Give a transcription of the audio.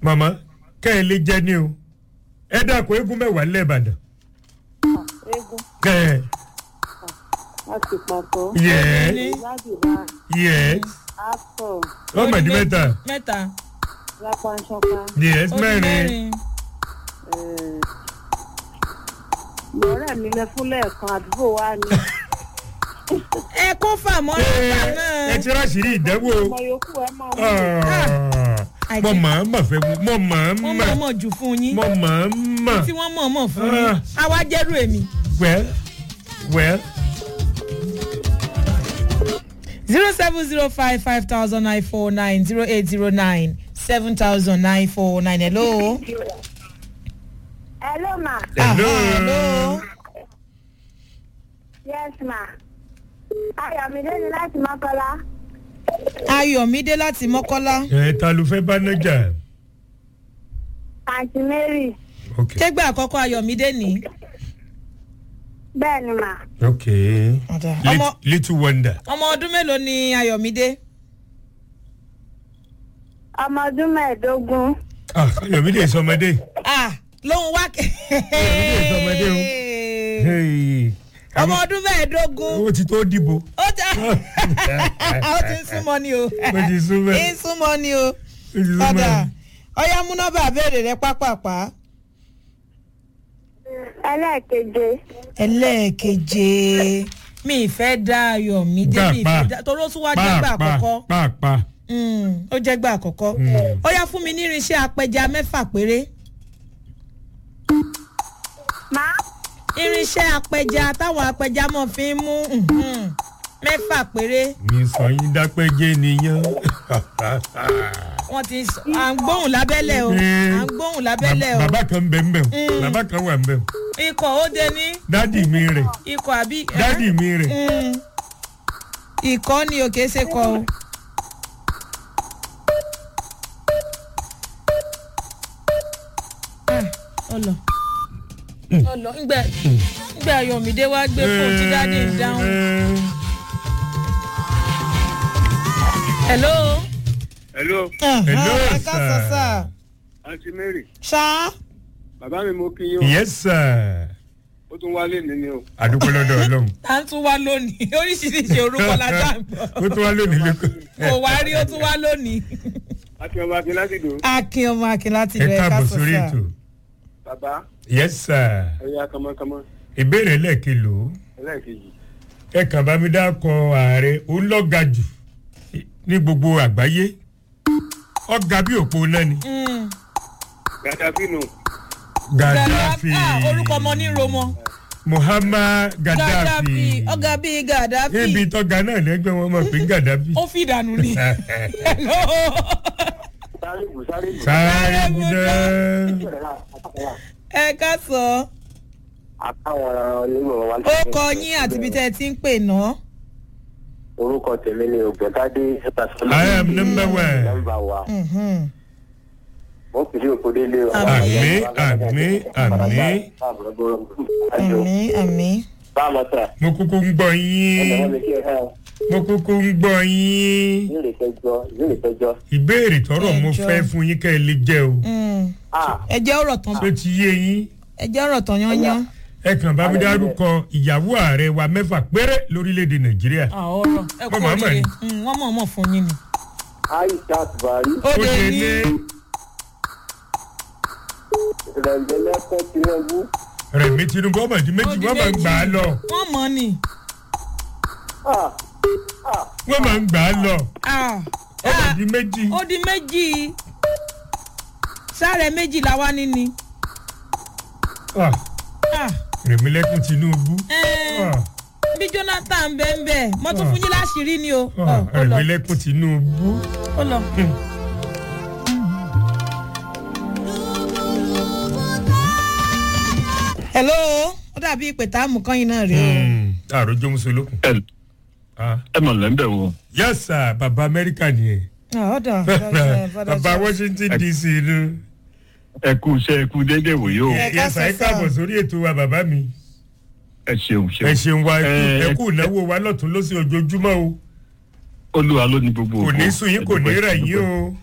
màmá kẹ́ ẹ lè jẹ́ ní o ẹ dàkọ̀ eégún mẹ́wàá lẹ́ẹ̀bàdàn eégún kẹ́ ẹ láti pàtó. yẹ ládìbà yẹ actor ọmọdé mẹ́ta mẹ́ta lápánṣọ́ká yẹ ó di mẹ́rin lọ́rẹ́ mi lẹ fún lẹ́ẹ̀kan àdúgbò wa ni ẹ kó fà mọ́ nípa ẹ náà ti ráṣìírí ìdánwò ọmọ yòókù ẹ máa mú Ah, mo mọ̀ ọ́n mọ̀ fẹ́ mo mọ̀ ọ́n wọ́n mọ̀ mọ̀ mọ̀ jù fún yín mo mọ̀ ọ́n mọ̀ tí wọ́n mọ̀ mọ̀ fún yín Ah. àwa jẹ́rù èmi. well well zero seven zero five five thousand nine four nine zero eight zero nine seven thousand nine four nine hello. hello ma hello Aha, hello. yes ma ayọ̀mídé ni láti mọ́kọ́lá ayọ̀mídé láti mọ́kọ́lá. ẹ ta ló fẹ́ bá nájà àǹtí mary ok ṣégbà àkọ́kọ́ ayọ̀mídé ní. bẹ́ẹ̀ ni ma ok ọmọ Lit- little wonder ọmọ ọdún mélòó ni ayọ̀mídé. ọmọ ọdún mẹ́ẹ̀ẹ́dógún ah ayọ̀mídé sọmọdé ah lóhun wá. Ayọ̀mídé sọmọdé o. Hey. ọmọ ọdún mẹ́ẹ̀ẹ́dógún ó ti tó dìbò ó ti ó ti ń súnmọ́ ni o ó ti súnmọ́ ń súnmọ́ ni o ó ti súnmọ́ padà ọyá múnọ́bà béèrè rẹ pápápá ẹlẹ́ẹ̀keje ẹlẹ́ẹ̀keje mi ìfẹ́ dá ayọ̀ mi dé mi ìfẹ́ dá torí ó tún wá jẹ́gbà àkọ́kọ́ pàápàá Mm, ó jẹ́gbà àkọ́kọ́ Mm. ó yá fún mi ní irinṣẹ́ apẹja mẹ́fà péré ma irinṣẹ́ apẹja táwọn apẹja mọ̀ fi ń mú mhm, mẹ́fà péré mi sọ yín dápẹ́jẹ́ nìyẹn wọ́n ti sọ à ń gbóhùn lábẹ́lẹ̀ o à ń gbóhùn lábẹ́lẹ̀ o bàbá kan bẹ̀ ń bẹ̀ Mm. bàbá kan wà ń bẹ̀ ikọ̀ ó dé ní dádì mi rẹ̀ ikọ̀ àbí. ẹ́? dádì mi rẹ̀ Mm. ìkọ́ ni o kìí ṣe kọ́ o. Ah, ọlọ ọlọ ngbẹ ngbẹ ayọmídé wá gbé fóònù tí dáadé ń dáhùn. hello. hello Hello, ẹ ká sọ sir. sá. aunty mary ṣá bàbá mi mo kí yín o yes sir ó tún wálé mi ni o àdúgbò lọ́dọ̀ ọlọ́run à ń tún wá lónìí oríṣiríṣi orúkọ la dá ń ó gbọ́. tún wá lónìí lẹ́kọ̀ọ́ kò wá rí ó tún wá lónìí. àti ọba akin láti dò akin ọmọ akin láti ẹ rẹ ká káàbọ̀ sọ sórí sá. ètò bàbá yes sir ẹ̀yà kànmọ́kànmọ́ ìbéèrè lẹ́ẹ̀kìlò ẹlẹ́ẹ̀kejì ẹ kàn bá mi dákọ ààrẹ olọ́ga jù ní gbogbo àgbáyé ọ̀gá bí òpó náà ni Mm. gàdáfì nù gaddafi Ah, orúkọ ọmọ ní romọ. muhammad gaddafi gaddafi ọgá bíi gaddafi níbi tọ́ga náà lẹ́gbẹ́ wọn mọ̀ pé gaddafi ó fi ìdànù ni. Hello. sáré bù sáré bù sáré budẹ ẹ ká sọ àtàwọn onímọ̀ wa. ó kọ yín àti ibi tẹ́ ẹ ti ń pè ná. orúkọ tèmi ni ògbẹ́tàdé I am number one. nọ́mbà wa Mhm. mo kì í òkú délé o. Àmín, àmín, àmín. àmì àmì. báwo sà mo kúkú ń gbọ́ ẹ̀dọ̀ wọn yín mi kí ẹ hàn mo kúkú ń gbọ́ yín ìbéèrè kẹjọ ìbéèrè kẹjọ. ìbéèrè tọrọ mo Ẹjọ́. fẹ́ fún yín kẹ́ ẹ lè jẹ́ o Mm. ah ẹ jẹ́ ọ̀rọ̀ tán tó ti yé yín ẹ jẹ́ ọ̀rọ̀ tán yányán. ẹ kàn bá mi dárúkọ ìyàwó ààrẹ wa mẹ́fà péré lórílẹ̀‐èdè nàìjíríà Ah, ọ̀rọ̀ ẹ kú Wọ́n máa mọ̀ oríire ni. Mm, wọ́n mọ̀ mọ̀ fún yín ni. aishat buhari ó ó lè dé ní ní rẹ̀ǹdẹ̀lẹ́kọ̀ tinubu rẹ̀mí tinubu ọmọ ìdí méjì ó di wọ́n máa ń gbà á lọ wọ́n mọ̀ ni. ah ah wọ́n máa ń gbà á lọ Ah, ọmọ ah, ìdí méjì ó di méjì sáré méjì làwa ní ni. Ah, Ah, rẹ̀mí lẹ́kùn tinubu eh, Ah, bí jonathan bẹ́ẹ̀ bẹ́ẹ̀ mo tún fún yín láṣìírí ni o. ah, Ọ, ó lọ rẹ̀mí lẹ́kùn tinubu ó lọ. hello ó dàbí ìpè tá a mú kán yín náà rí o. àròjọ musolókun. ẹ Ah, ẹ mọ̀ lẹ́ńbẹ̀ wo. yes sir baba amẹ́ríkà nìyẹn Ah, ọ̀dọ̀ ọ̀dọ̀, ọ̀dọ̀, baba ọ̀dọ̀. washington dc nu. ẹ kú iṣẹ́ ẹ kú déédéé wòye o. Ẹ ká yes sir ẹ sọ káàbọ̀ sá. sórí ètò wa bàbá mi. ẹ ṣeun ẹ ṣeun. ṣeun wa ẹ kú- Ẹ- ẹ kú ìnáwó wa lọ́tún lọ́sí ojoojúmọ́ o olúwa ló ní gbogbo kò ògo. ní sùn yín kò ní Ẹ dúpẹ́, rẹ̀ yín dúpẹ́. o.